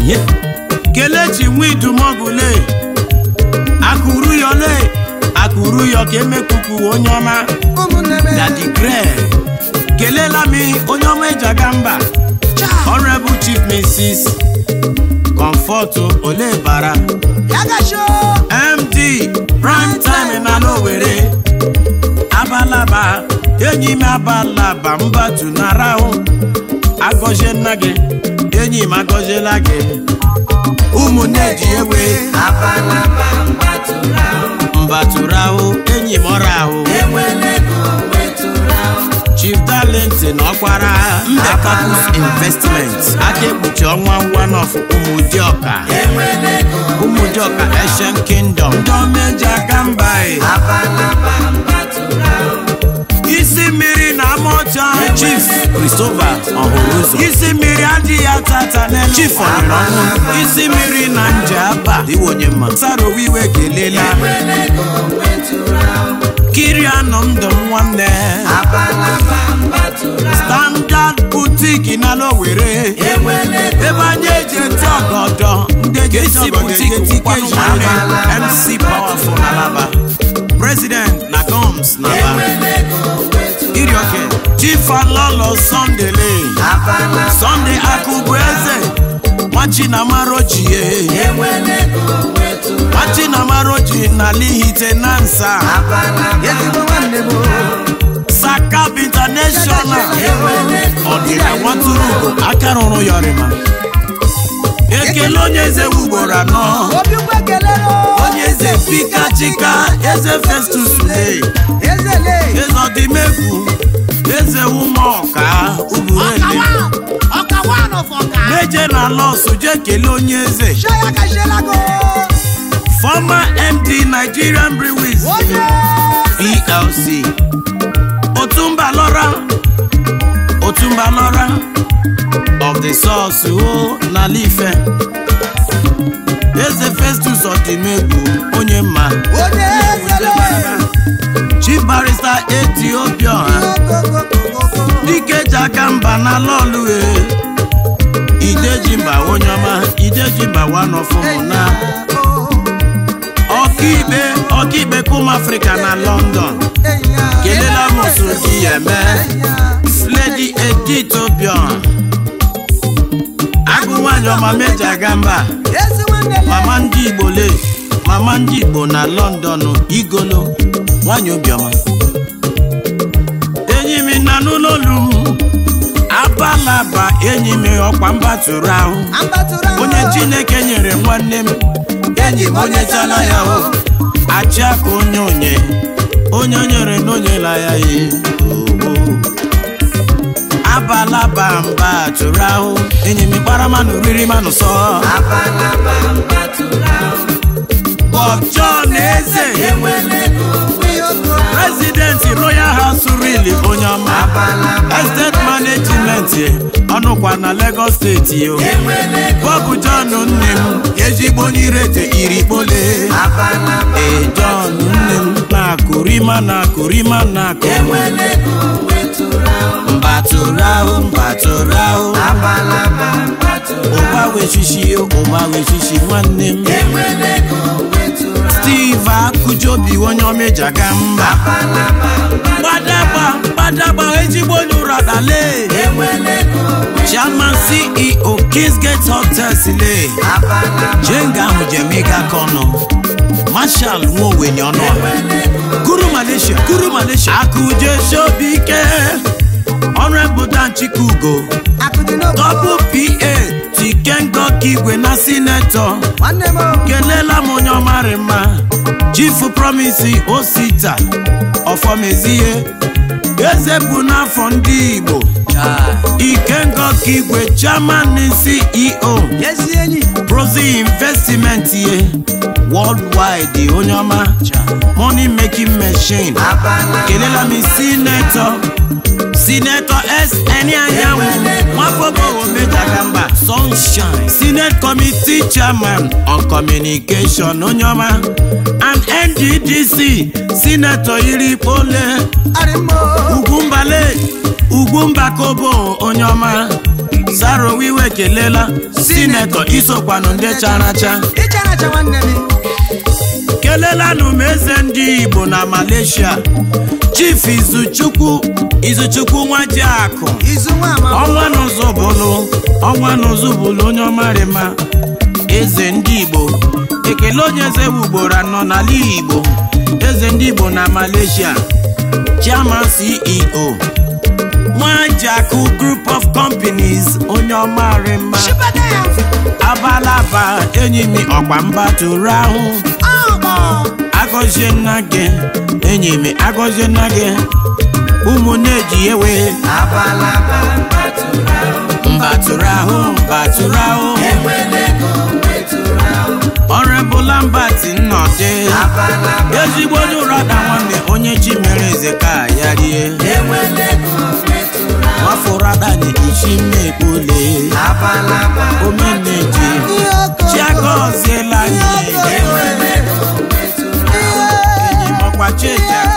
Ye. kelechi nwidumogule akụrụ yọle akụrụ yọ ka emekuku onye ọma ụmụnne m dadi gre kelela m onye ọma ejaga mba honorable chief mrs comfort olebara ya gasho md prime time na n'owere abalaba enyi m abalaba mbatu na rahụ agọzie nna gị enyi m agọziela gị ụmụnne ji ewe mbatụrụ ahụ enyi m ọrụ ahụ chief talent na ọkwara mbekapus investment aka ekpuchi ọnwa wanof ụmụdịọka ụmụdịọka asian kingdom ndị omeji aka mba e. isi mmiri na amaọcha chief christopher ọhụrụ ụzọ isi mmiri adịghị atata n'elu chief ọnyere ọnwụ isi mmiri na nje aba dịwa onye mma sarowiwe kelela kiri anọ ndụ m nwanne standard boutique na lowere ebe anyị eji eti ọgọdọ ndị eji eti ọgọdọ eji eti kejiri mc powerful na laba president na goms na ba irioke chief alolo sunday lane sunday akụbụ eze nwachinamarochie nwachinamarochi na lihite na nsa ezigbo nwanne m sakab international ọdịna nwatụrụ ugo aka rụrụ yọrịma ekele onye eze ugboro anọ obi ụgbọ kelere onye eze pikachika eze festus lee ezele eze ọdịmegwu eze ụmụọka uburele ọkawa nọfọka meje na lọsụ jee kelee onye eze shaya gashielago former md nigerian breweries onye plc otumba lọra otumba lọra of the source o n'ala ife eze festus ọdịmegwu onye mma onye ezele chief barrister ethiopia dike ji aka mba na lọlue ideji mba onye ọma ideji mba wanọfụmụ na ọkaikpe ọkaikpe kum afrịka na london kelela m osu gị eme lady edith obion agụ nwanyị ọma meji aga mba ezi nwanne le mama ndị igbo le mama ndị igbo na london igolo nwanyị obiọma enyi m na n'ụlọ olu m abalaba enyi m ọkwa mbatụrụ ahụ ambatụrụ ahụ onye chineke nyere nwanne m enyi m onye chala ya o achị aka onye onye onye o nyere na onyela ya ye oho. abalaba mba tụrụ ahụ enyi m gbara manụ riri manụ sọ Bob John Eze President Royal House Rili onye ọma Estate Management ọnụkwa na Lagos steeti o Bob John nne m ezigbo onye irete irikpole ee John nne m na-akụrịma na-akụrịma na-akụ mbatụrụ ahụ mbatụrụ ahụ ụba wechichi ụba wechichi nwanne m steve akụjobi onye omejaga mba gbadagba gbadagba ezigbo onye ụra dale chairman ceo kingsgate hotels le jenga ahụ jemiga kọnọ marshal nwowenye ọnụ kuru malaysia kuru malaysia akụje shobike honorable dan chikugo akụdị n'obodo double pa tikengoka igwe na sinetọ nwanne m kelela m onye ọmarị mma chifu promisi osita ọfọmezihe eze bụ n'afọ ndị igbo ikengoka igwe chairman ceo ezi enyi prozi investment ye worldwide onye ọma money making machine kelela m sinetọ sinetọ sn anyanwụ nwafobowo mejagamba sunshine senate committee chairman on communication onye ọma and nddc sinetọ iri kpole arịmmo ugwumbale ugwumba kobo onye ọma arowiwe kelela sinetọ isokwanụ ndị chara acha ịcharacha nwanne m kelelanụ m eze ndị igbo na malaysia chief izuchukwu izuchukwu nwajiakụ izu nwa ama ọnwa n'ụzụbụlụ ọnwa n'ụzụbụlụ onye ọmarịma eze ndị igbo ekele onye eze ugboro anọ n'ala igbo eze ndị igbo na malaysia chairman ceo nwajiakụ group of companies onye ọmarịma chibata ya abalaba enyi m ọkwa mba tụrụ ahụ ọkpọ agọzie nna gị enyi m agọzie nna gị ụmụnne ji ewe mbatụrụ ahụ mbatụrụ ahụ ọrịbụla mbati nnọdị ezigbo onye ụrada nwanne onye chi mere eze ka ya rie nwafọrada na-echi mmekpule omeneji ihe ọkọ chiagọziela anyị enyi m ọkwa cheji